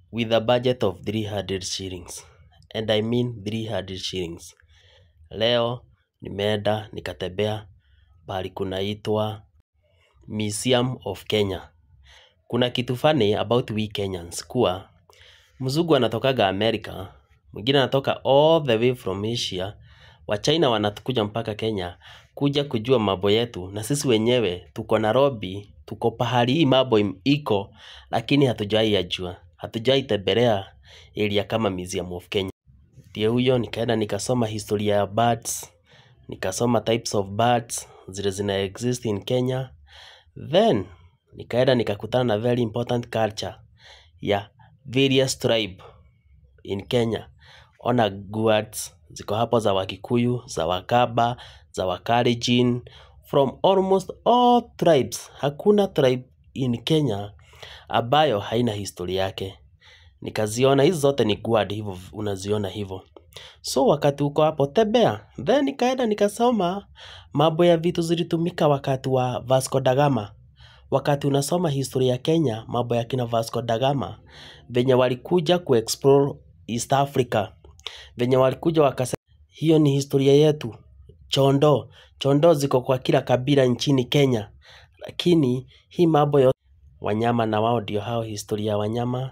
with a budget of 300 shillings and I mean 300 shillings. Leo nimeenda nikatembea pahali kunaitwa Museum of Kenya. Kuna kitu funny about we Kenyans kuwa mzungu anatokaga America, mwingine anatoka all the way from Asia, Wachina wanatukuja mpaka Kenya kuja kujua mambo yetu, na sisi wenyewe tuko Nairobi, tuko pahali hii mambo im- iko, lakini hatujawai yajua, hatujawai tembelea area kama Museum of Kenya. Ndiye huyo nikaenda nikasoma historia ya birds, nikasoma types of birds zile zina exist in Kenya, then nikaenda nikakutana na very important culture ya various tribe in Kenya. Ona guards ziko hapo za Wakikuyu, za Wakamba, za Wakalenjin, from almost all tribes. Hakuna tribe in Kenya ambayo haina historia yake. Nikaziona hizi zote ni guard, hivyo unaziona hivyo. So wakati uko hapo tembea, then nikaenda nikasoma mambo ya vitu zilitumika wakati wa Vasco da Gama. Wakati unasoma historia ya Kenya, mambo ya kina Vasco da Gama, venye walikuja kuexplore East Africa, venye walikuja wakasema hiyo ni historia yetu. Chondo, chondo ziko kwa kila kabila nchini Kenya, lakini hii mambo yote wanyama na wao ndio hao, historia ya wanyama.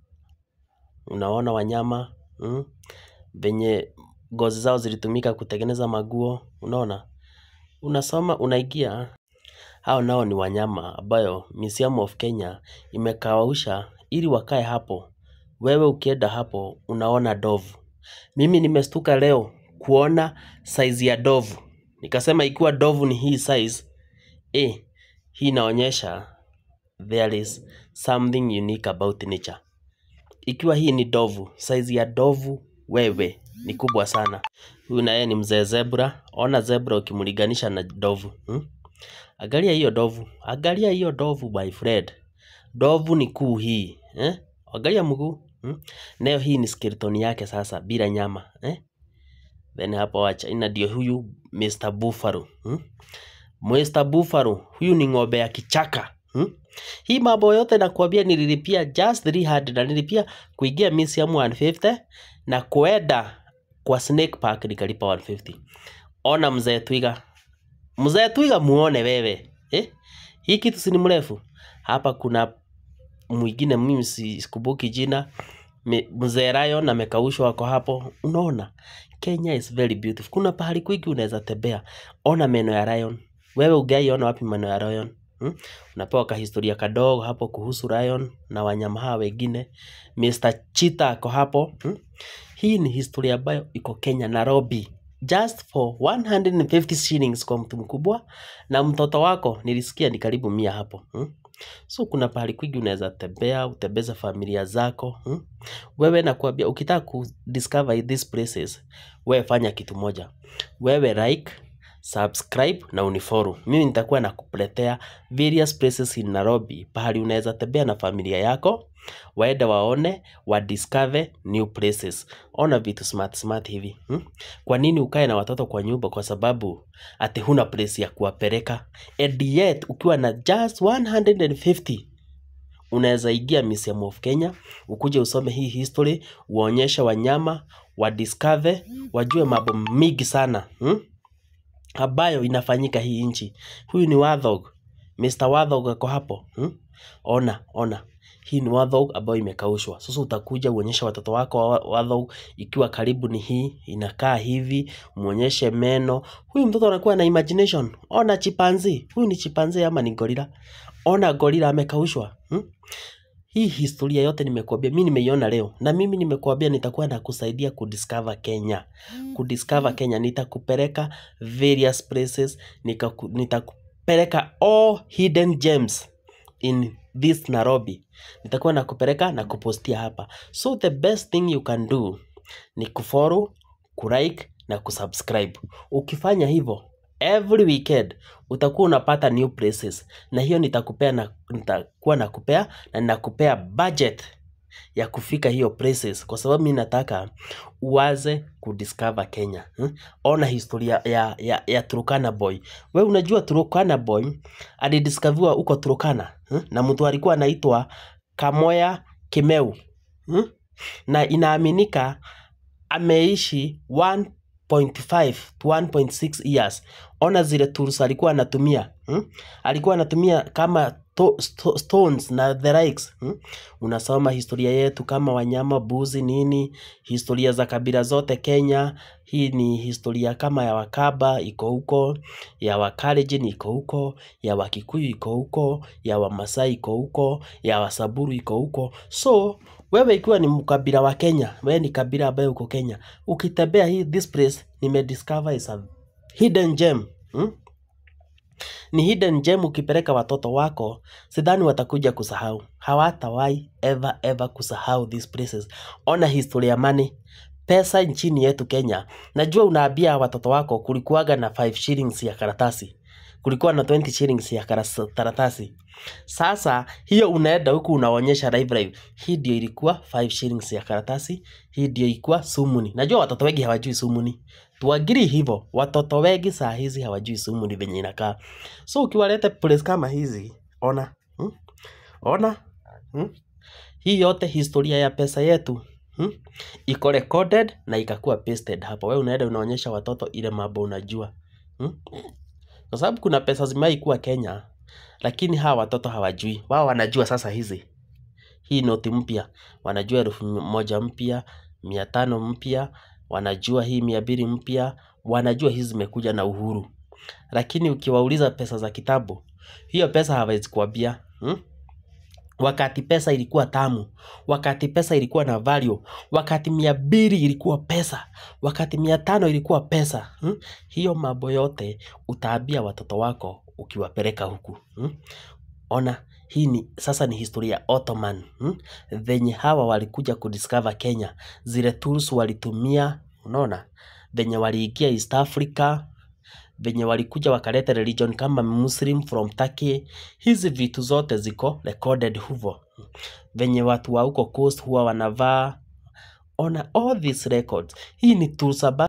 Unaona wanyama mm? venye ngozi zao zilitumika kutengeneza maguo, unaona unasoma unaingia hao nao ni wanyama ambayo Museum of Kenya imekawausha ili wakae hapo. Wewe ukienda hapo unaona ndovu. Mimi nimestuka leo kuona size ya ndovu. Nikasema ikiwa ndovu ni hii size, eh, hii inaonyesha there is something unique about nature. Ikiwa hii ni ndovu, size ya ndovu wewe ni kubwa sana. Huyu naye ni mzee zebra. Ona zebra ukimlinganisha na ndovu. Hmm? Angalia hiyo ndovu, angalia hiyo ndovu my friend. Ndovu ni kuu hii eh? Angalia mguu hmm? Nayo hii ni skeleton yake sasa bila nyama eh? Then hapo wacha ina ndio huyu Mr. Buffalo hmm? Mr. Buffalo huyu ni ng'ombe ya kichaka hmm? Hii mambo yote nakwambia nililipia just 300 na nilipia kuingia museum 150 na kuenda kwa Snake Park nikalipa 150. Ona mzee Twiga Mzee Twiga muone wewe eh? Hii kitu si ni mrefu hapa. Kuna mwingine mimi si- sikumbuki jina, Me- mzee Lion amekaushwa wako hapo. Unaona, Kenya is very beautiful. Kuna pahali kwingi unaweza tembea. Ona meno ya lion. Wewe ugaiona wapi meno ya lion? Hmm? Unapewa kahistoria kadogo hapo kuhusu lion na wanyama hawa wengine. Mr. Cheetah ako hapo. Hmm? Hii ni historia ambayo iko Kenya, Nairobi. Just for 150 shillings kwa mtu mkubwa na mtoto wako nilisikia ni karibu mia hapo. Hmm? So kuna pahali kwingi unaweza tembea, utembeze familia zako. Hmm? Wewe nakwambia ukitaka ku discover these places, wewe fanya kitu moja. Wewe like, subscribe na unifollow. Mimi nitakuwa nakuletea various places in Nairobi, pahali unaweza tembea na familia yako, waende waone, wa discover new places. Ona vitu smart smart hivi. Hmm? Kwa nini ukae na watoto kwa nyumba? Kwa sababu ati huna place ya kuwapeleka. And yet ukiwa na just 150 unaweza ingia Museum of Kenya, ukuje usome hii history, uonyeshe wanyama, wa discover, wajue mambo mingi sana hmm? ambayo inafanyika hii nchi. Huyu ni Warthog. Mr. Warthog ako hapo hmm? Ona, ona. Hii ni Warthog ambayo imekaushwa. Sasa utakuja uonyeshe watoto wako wa- Warthog ikiwa karibu ni hii, inakaa hivi, muonyeshe meno. Huyu mtoto anakuwa na imagination. Ona chipanzi. Huyu ni chipanzi ama ni gorila? Ona gorila amekaushwa. Hmm? Hii historia yote nimekuambia, mimi nimeiona leo na mimi nimekuambia nitakuwa nakusaidia kudiscover Kenya. Kudiscover Kenya nitakupeleka various places, nikaku- nitakupeleka all hidden gems in this Nairobi. Nitakuwa nakupeleka na kupostia hapa. So the best thing you can do ni kufollow, kulike na kusubscribe. Ukifanya hivyo every weekend utakuwa unapata new places, na hiyo nitakupea na nitakuwa nakupea na ninakupea budget ya kufika hiyo places, kwa sababu mi nataka uwaze kudiscover Kenya hmm? Ona historia ya, ya, ya Turkana boy. We unajua Turkana boy alidiscoverwa huko Turkana hmm? na mtu alikuwa anaitwa Kamoya Kimeu hmm? na inaaminika ameishi 1.5 to 1.6 years. Ona zile tools alikuwa anatumia hmm? alikuwa anatumia kama to, sto, stones na the likes hmm? Unasoma historia yetu kama wanyama, buzi, nini, historia za kabila zote Kenya. Hii ni historia kama ya Wakamba iko huko, ya Wakalenjin iko huko, ya Wakikuyu iko huko, ya Wamasai iko huko, ya Wasamburu iko huko. So wewe ikiwa ni mkabila wa Kenya, wewe ni kabila ambaye uko Kenya, ukitembea hii this place nimediscover is a hidden gem hmm? ni hidden gem. Ukipeleka watoto wako, sidhani watakuja kusahau, hawatawahi ever ever kusahau these places. Ona historia money, pesa nchini yetu Kenya. Najua unaambia watoto wako kulikuwaga na 5 shillings ya karatasi, kulikuwa na 20 shillings ya karas- karatasi. Sasa hiyo unaenda huku unaonyesha live live, hii ndio ilikuwa 5 shillings ya karatasi, hii ndio ilikuwa sumuni. Najua watoto wengi hawajui sumuni, tuagiri hivyo. Watoto wengi saa hizi hawajui sumuni venye inakaa. So ukiwaleta place kama hizi, ona hmm? ona hmm? hii yote historia ya pesa yetu hmm? iko recorded na ikakuwa pasted hapo. Wewe unaenda unaonyesha watoto ile mambo unajua hmm? kwa sababu kuna pesa zimewahi kuwa Kenya, lakini hawa watoto hawajui. Wao wanajua sasa hizi hii noti mpya, wanajua elfu moja mpya, mia tano mpya, wanajua hii mia mbili mpya, wanajua hizi zimekuja na uhuru. Lakini ukiwauliza pesa za kitambo, hiyo pesa hawezi kuambia hmm? Wakati pesa ilikuwa tamu, wakati pesa ilikuwa na value, wakati mia mbili ilikuwa pesa, wakati mia tano ilikuwa pesa hmm? Hiyo mambo yote utaambia watoto wako ukiwapeleka huku hmm? Ona hii ni sasa ni historia ya Ottoman hmm? Venye hawa walikuja kudiscover Kenya, zile tools walitumia, unaona venye waliingia East Africa venye walikuja wakaleta religion kama Muslim from Turkey. Hizi vitu zote ziko recorded huvo, venye watu wa huko coast huwa wanavaa. Ona all these records, hii ni tools amba